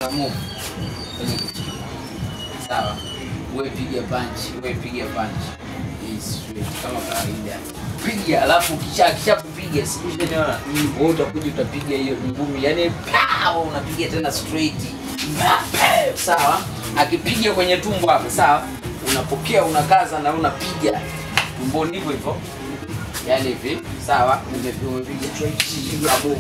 move kwenye kitu. Sawa. Wewe piga punch, wewe piga punch. Hii straight kama kawaida. Piga alafu kisha kisha kupiga siku unaona. Wewe utakuja utapiga hiyo ngumi. Yaani pow unapiga tena straight. Pow, Sawa. Akipiga kwenye tumbo hapo, sawa? Unapokea unakaza na unapiga. Tumboni hivyo hivyo. Yaani hivi, sawa? Umepiga umepiga straight abovu.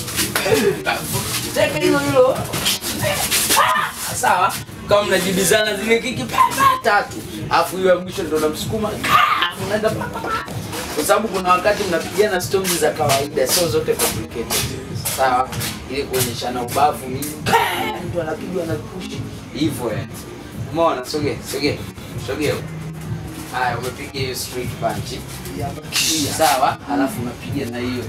Teka hilo hilo. Ah, sawa kama mnajibizana zile kiki pa, pa, tatu alafu hiyo ya mwisho ndo namsukuma unaenda pa, pa, pa. kwa sababu kuna wakati mnapigana storms za kawaida sio zote complicated sawa ili kuonyeshana ubavu nini Pa, mtu anapigwa na push hivyo yani umeona sogea sogea sogea haya umepiga hiyo street punch sawa alafu unapiga na hiyo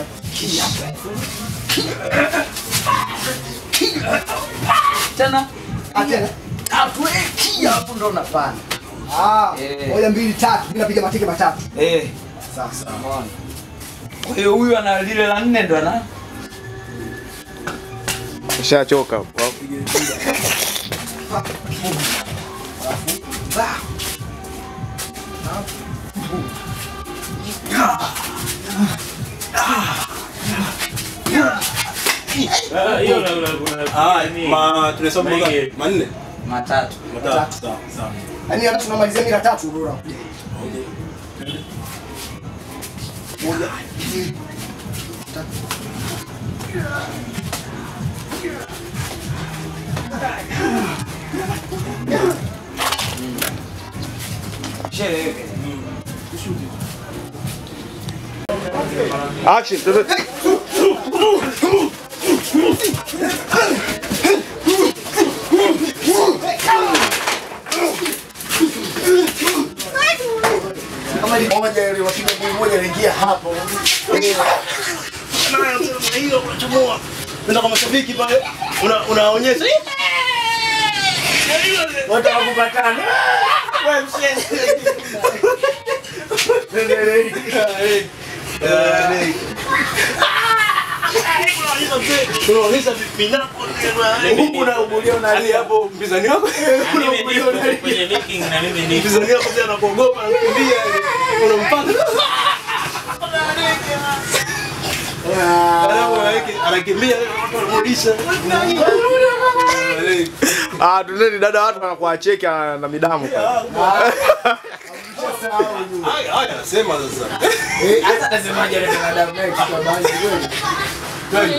tena Atena. atueki hapo ndo unapanda Ah, Eh. moja mbili tatu, mimi napiga mateke matatu. eh Sasa. umeona kwa hiyo huyu ana lile la nne ndo ana Ushachoka. Bah. hiyo una- una- una- Ah, nini? ma tunahesabu Mengi. mangapi? Manne. matatu Matatu. Sawa, sawa. Yaani hata tunamalizia mira tatu bora. Moja. mbili, tatu. Action. tuende. Kama ni moja ile wapiga goli moja anaingia hapo. Na hiyo unachomoa. Nenda kwa mashabiki pale. Una unaonyesha. Watu wakupatana. Wewe mshenzi. Unaonyesha vinako huku unaugulia unalia hapo mpinzani wako Na mimi unaugulia nipo unalia kwenye meeting na mimi nipo. mpinzani wako pia anakuogopa anakimbia unampata alafu anaweke- anakimbia watu wanamrudisha Ah, tuendeni dada, watu wanakuacheki ah, na midamu. haya haya sema sasa Eh, hata nasemaje ile binadamu naye kitu ambacho kweli.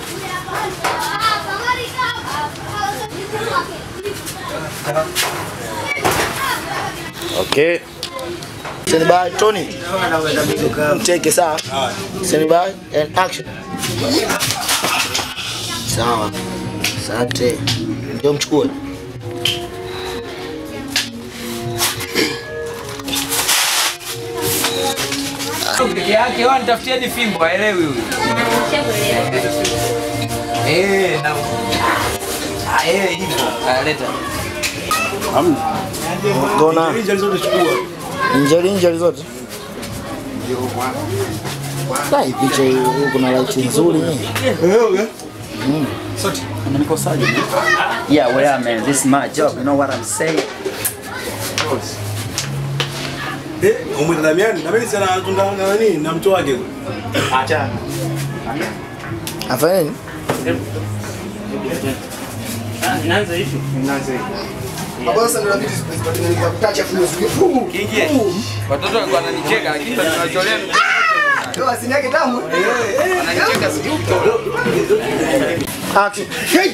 Okay. Stand by, Tony. Take it sawa. Stand by and action. Sawa. Asante. Ndio mchukue. peke yake wao nitafutieni fimbo aelewi huyu eh na ah eh hivyo aleta Gona. Injury zote chukua Injali injali zote. Sai picha hii kuna light nzuri ni. Yeah, well, man, this is my job. You know what I'm saying? eh umwita Damiani Damiani sana anatunda na nani na mtu wake Afanya nini? Inaanza hivi. Hapo sasa ndio inabidi zipatikane kutacha fuzu. Kingie. Watoto walikuwa wananicheka lakini tunacholea Ndio asini yake tamu. wananicheka sijui mtoto. Action.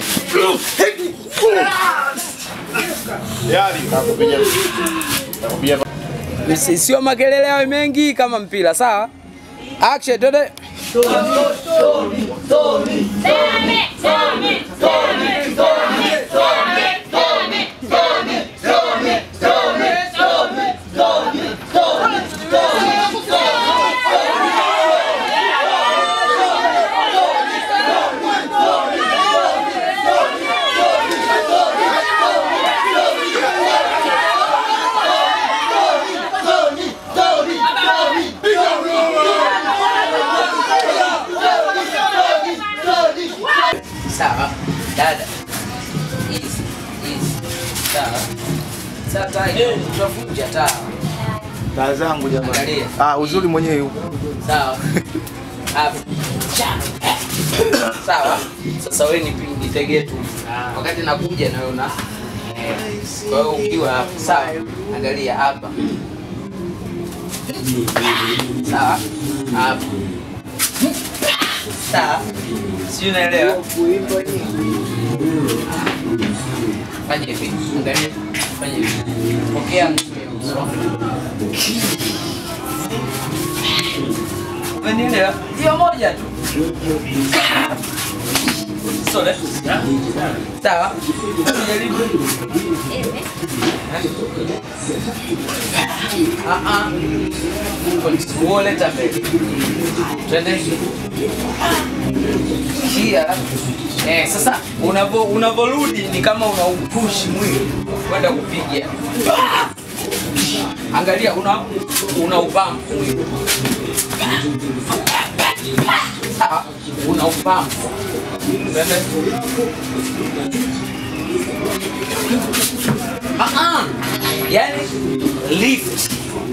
Msi- Sio makelele yawe mengi kama mpira, sawa? Action, twende. Sawa. Dada. Easy, easy. Sawa. Sasa taa ina- tutavunja taa. taa zangu jamani. Angalia. Ah, uzuri mwenyewe yuko. Sawa. Hapo. Cha. Sawa. Sasa wewe ni nitegee tu. Wakati nakuja na wewe una eh, kwa hiyo ukiwa hapa. Sawa. Angalia hapa. Sawa. Hapa. Sawa. Si unaelewa? Fanya hivi. Angalia. Fanya hivi. Pokea nusu ya uso. Umenielewa? Hiyo moja tu. Sole. Sawa. Jaribu. Ah ah. Kwa leta mbele. Twende. Kia. Eh, sasa unavo unavorudi ni kama unaupush mwili kwenda kupiga. Angalia una una upampu mwili. Sawa, una upampu. Twende. Ah ah. Yaani lift.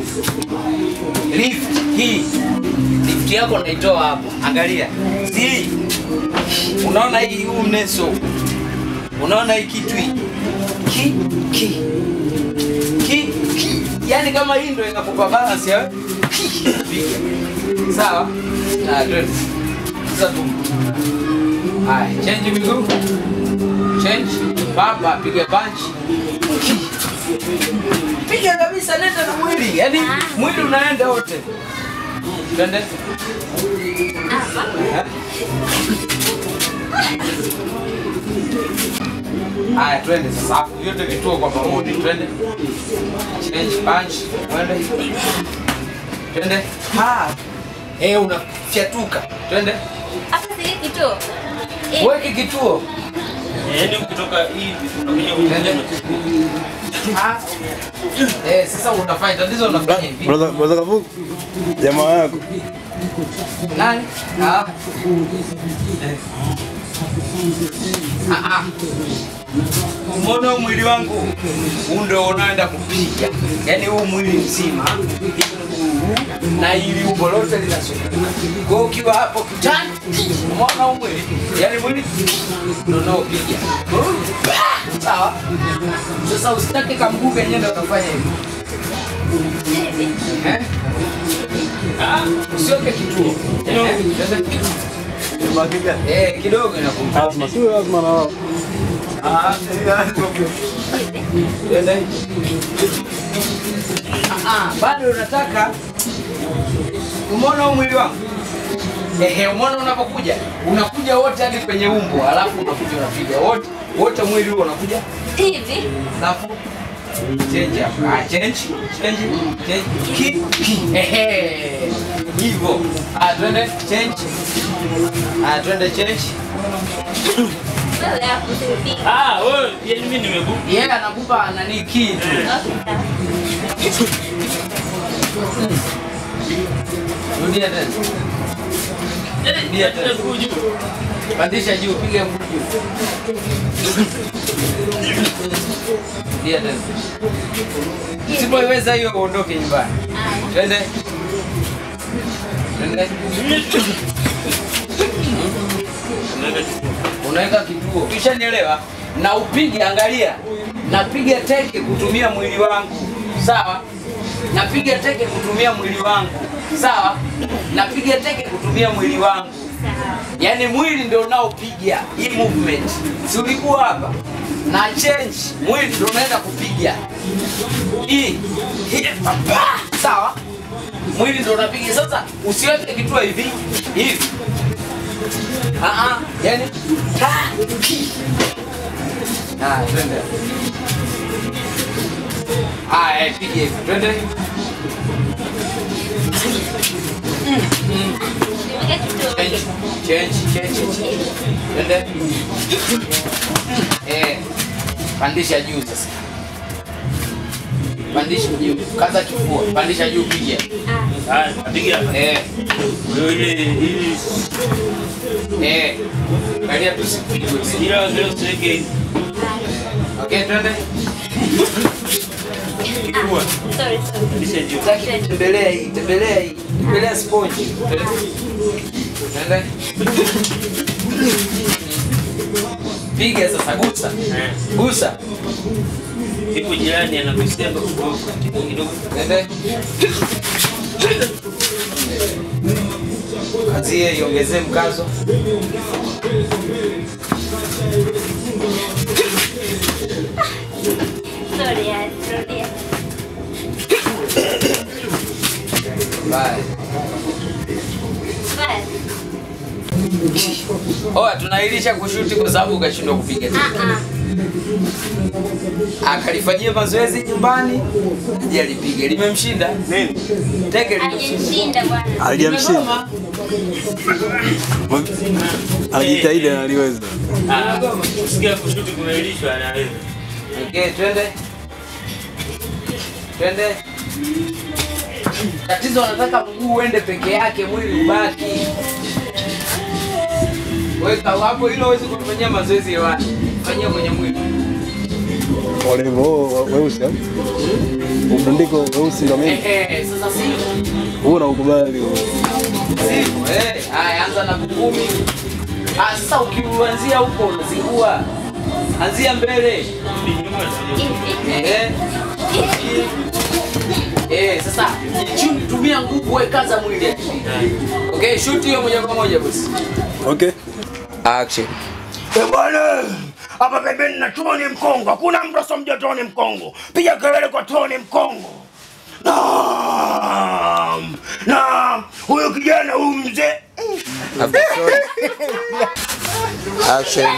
Lift hii. Lift yako unaitoa hapo. Angalia. Si. Unaona hii huu mneso. Unaona hii kitu hii. Ki ki. Ki ki. Yaani kama hii ndio inakupa balance ya ki. Piga. Sawa? Ah, twende. Sasa tu. Haya, change miguu. Change. Baba piga punch. Ki. Piga kabisa nenda na mwili. Yaani mwili unaenda wote. Twende. Eh? Haya, twende sasa. Hapo vyote vituo kwa pamoja. Twende. Change punch. Twende. Twende. Ha. Eh, unafyatuka. Twende. Hapa si kituo. Eh, Weke kituo. Yaani ukitoka hivi unakuja Twende. kwenye Ha. Eh, sasa unafanya tatizo unafanya hivi. Brother, brother Kavu. Jamaa yako. Nani? Ah. Eh. Ah, ah. Umeona huu mwili wangu huu ndio unaenda kupiga, yaani huu mwili mzima huu na ili umbo lote linazunguka. Kwa hiyo ukiwa hapo kitani, umeona huu mwili, yaani mwili ndio unaopiga. Sawa. Sasa usitake kamguu kenyewe ndio utafanya hivi. Eh? Ah, usiweke kituo. Eh, Eh, kidogo inakumpa. Lazima sio lazima na wao. Twende. Ah, ah, bado unataka umeona huu mwili wangu ehe, umeona unapokuja unakuja wote hadi kwenye umbo, alafu unakuja unapiga wote wote, mwili huo unakuja, hivi. alafu change hapo, ah, change change change ki ki, ehe, hivyo. Ah, twende change, ah, twende change. Wewe hapo usipige. Ah, wewe yaani mimi nimeku Yeye yeah, anakupa nani ki tu. Okay, sawa. Rudia tena. Rudia tena. kuju. Pandisha juu, piga mguu juu. Rudia tena. Usipoiweza hiyo uondoke nyumbani. Twende. Twende. Unaweka kituo. Ukishanielewa? Na upige, angalia. Napiga teke kutumia mwili wangu. Sawa? Napiga teke kutumia mwili wangu. Sawa? Napiga teke kutumia mwili wangu. Yaani mwili ndio unaopiga hii movement. Si ulikuwa hapa? Na change mwili ndio unaenda kupiga. Hii. Hii. Pa! Sawa? Mwili ndio unapiga. Sasa usiweke kituo hivi. Hivi. Ah ah, yani ah, ki. Ah, twende. Ah, eh, piga hivi. Twende. Nimeweka kituo. Change, change, change, change. Twende. Eh, pandisha juu sasa. Pandisha juu. Kaza kifua. Pandisha juu piga. Ah, napiga. Eh, Wewe ile ili eh. Angalia tusipigwe. ila leo siweke Okay, twende. Sorry, sorry. Taki tembelea hii, tembelea hii. Tembelea sponge. Twende. Piga sasa, gusa. Gusa. Ipo jirani anagusia kidogo kidogo. Twende. Kazie iongezee mkazo. Sorry, yeah, sorry. yeah. Bye. Bye. Oa, tunailisha kushuti kwa sababu ukashindwa kupiga. Ah, ah. Akalifanyia mazoezi nyumbani, je, alipige. Limemshinda? Nini? Teke limemshinda. Hajamshinda bwana. Hajamshinda. Alijitahidi na aliweza. Ah, Usikia kushuti kunailishwa anaweza. Okay, twende. Twende. Tatizo wanataka mguu uende peke yake, mwili ubaki. Weka hapo hilo huwezi kufanyia mazoezi hewani. Fanyia kwenye mwili. Walivyo weusi au? Ubundiko weusi ndio mimi. Ehe, sasa si Huu na ukubali. Siku, eh. Haya, anza na kumi. Ah, sasa ukianzia huko unazingua. Anzia mbele. Hivi. Eh. Eh, sasa chuni tumia nguvu wewe kaza mwili. Okay, shoot hiyo moja kwa moja boss. Okay. Action. Eh, bwana hapa pembeni na Tony Mkongo, hakuna mtu asomjua Tony Mkongo. Piga kelele kwa Tony Mkongo. Naam, naam, huyu kijana huyu mzee Action.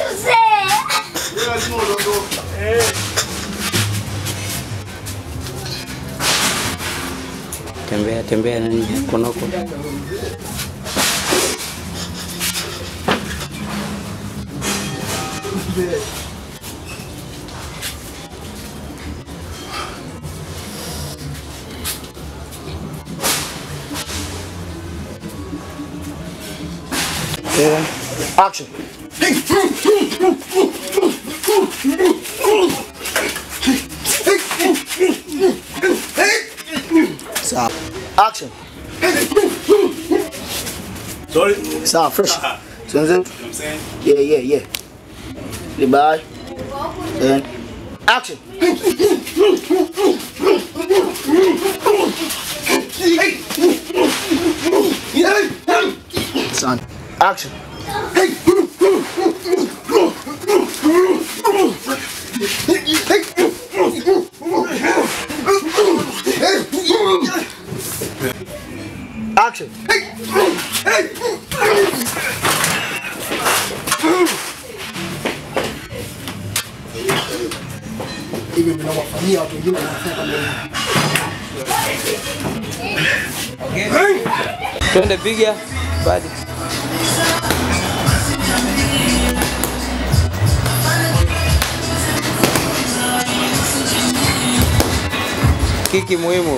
Tembea tembea nani konoko. Action. Sawa. Action. Sorry. Sawa, fresh. Tuanze. Yeah, yeah, yeah. Goodbye. And action. Son. Action. Action. hivi vinawafanyia watu wengine wanafanya kama hivi. Twende piga. Badi. Kiki muhimu.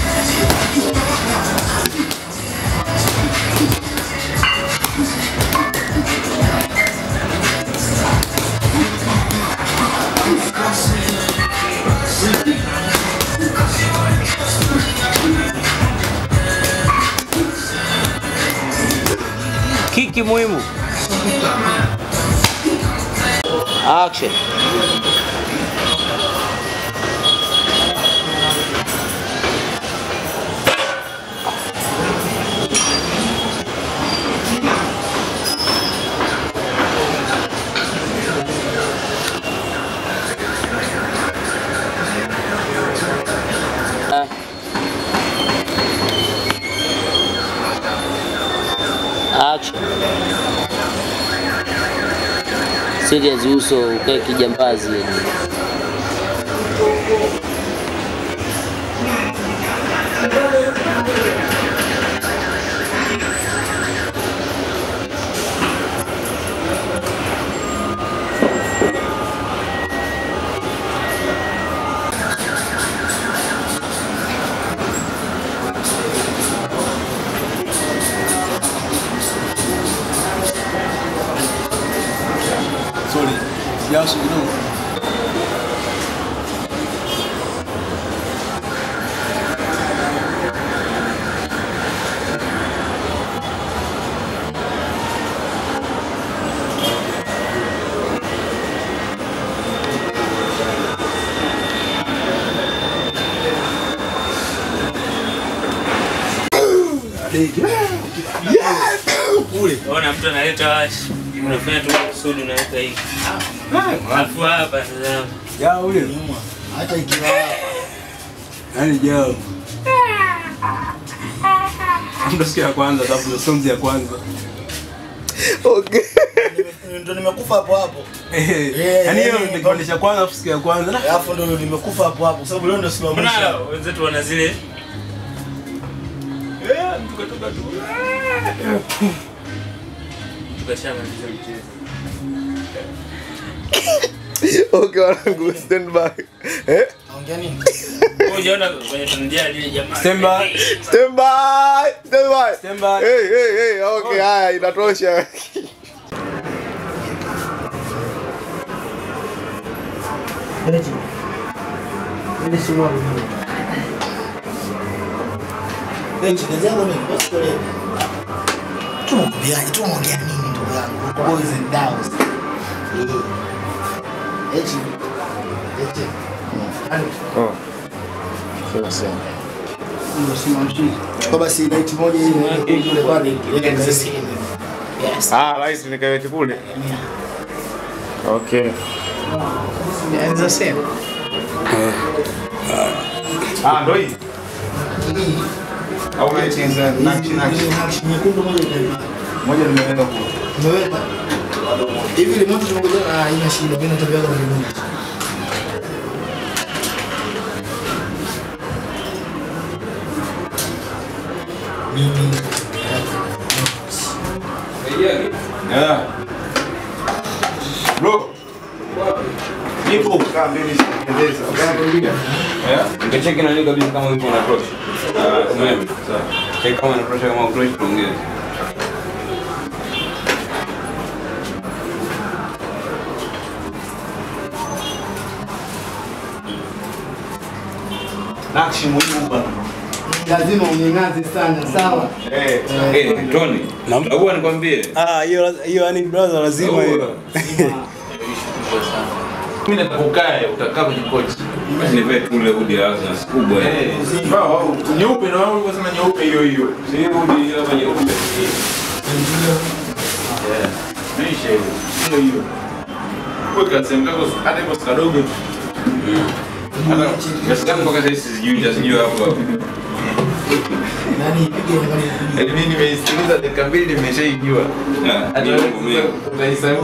Kiki muhimu. Action. Action. Serious uso ukae kijambazi yani. Sorry. Jasho kidogo. Ona mtu analeta washi. Unafanya tu kusudi unaweka hivi. Alafu hapa tazama. Ya ule. Hata ikiwa Yaani jao. Ndo siku ya kwanza, sababu ndo sonzi ya kwanza. Okay. ndo nimekufa hapo hapo. Eh, Eh, Yaani hiyo eh, ndo kipande cha kwanza, alafu siku ya kwanza. Alafu ndo nimekufa hapo hapo sababu leo ndo siku ya Mbona mwisho. wenzetu wana zile Eh, tukatoka tu. Tukashamaliza mchezo. Okay, wanangu, stand by. Eh? Ongea nini? Wewe Unaona kwenye tunajia lile jamaa. Stand by. Stand by. Stand by. Stand by. Hey, hey, hey. Okay, haya inatosha. Eti. Ile si mwa mimi. Eti kazi yangu ni basi kwa leo. Tunaongeaje? Tunaongea nini ndugu yangu? Boys and girls. Eh. Eti. Eti. Yaani Oh. Sasa sasa. ndio simamshi. Kwa basi night moja ile kule pale. Yes. Ah, right nikaweke kule. Okay. Yeah, it's the same. Ah, ndo hii. Au umechinza nakshi nakshi. Nakshi nyekundu moja itaenda. Moja nimeweka kule. Umeweka? Hivi ile moto tunakuja na haina shida. Mimi natembea kama mimi. Mimi Yeah. Bro. Nipo kaa mbele sikendeza. Yeah, nikacheki nani kabisa kama yuko na approach. Ah, umeme. Sawa. Check kama ana approach kama approach tuongeze. Nakshi muhimu bana. lazima unyang'aze sana, sawa? Eh. Eh, Tony. Naomba nikwambie. Ah, hiyo hiyo yani brother lazima hiyo. Mimi nataka ukae, utakaa kwenye kochi. Basi nipe tu ile hoodie ya Arsenal kubwa. Eh. Nyeupe na wewe unasema nyeupe hiyo hiyo. Si hoodie ile kama nyeupe. Maisha hiyo. Hiyo hiyo. Kwa kasem kako hata kwa kadogo tu. Hata kiasi gani mpaka sasa sijui sijui hapo hapo. Nani ipige angalia. Yaani mimi nimeisikiliza dakika mbili nimeshaijua. Hata Ni wewe mambo mengi. sasa utaisahau.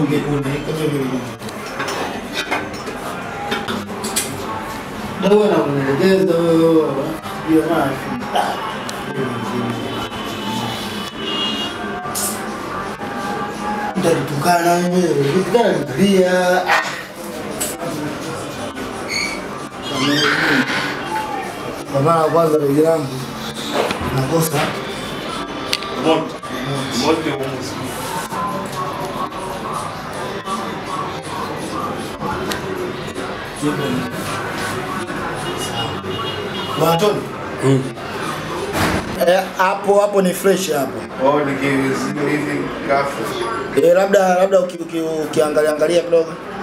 Ndio na kuelekeza wewe. Hiyo na Nitatukana wewe. Ukitukana nitalia. Ah. Kwa mara ya kwanza ndugu yangu nakosa Moto. Moto huko. Mwanatoni. Eh, hapo hapo ni fresh hapo. Oh, nikizidi hivi kafu. Eh, labda labda uki- uki- ukiangalia angalia kidogo.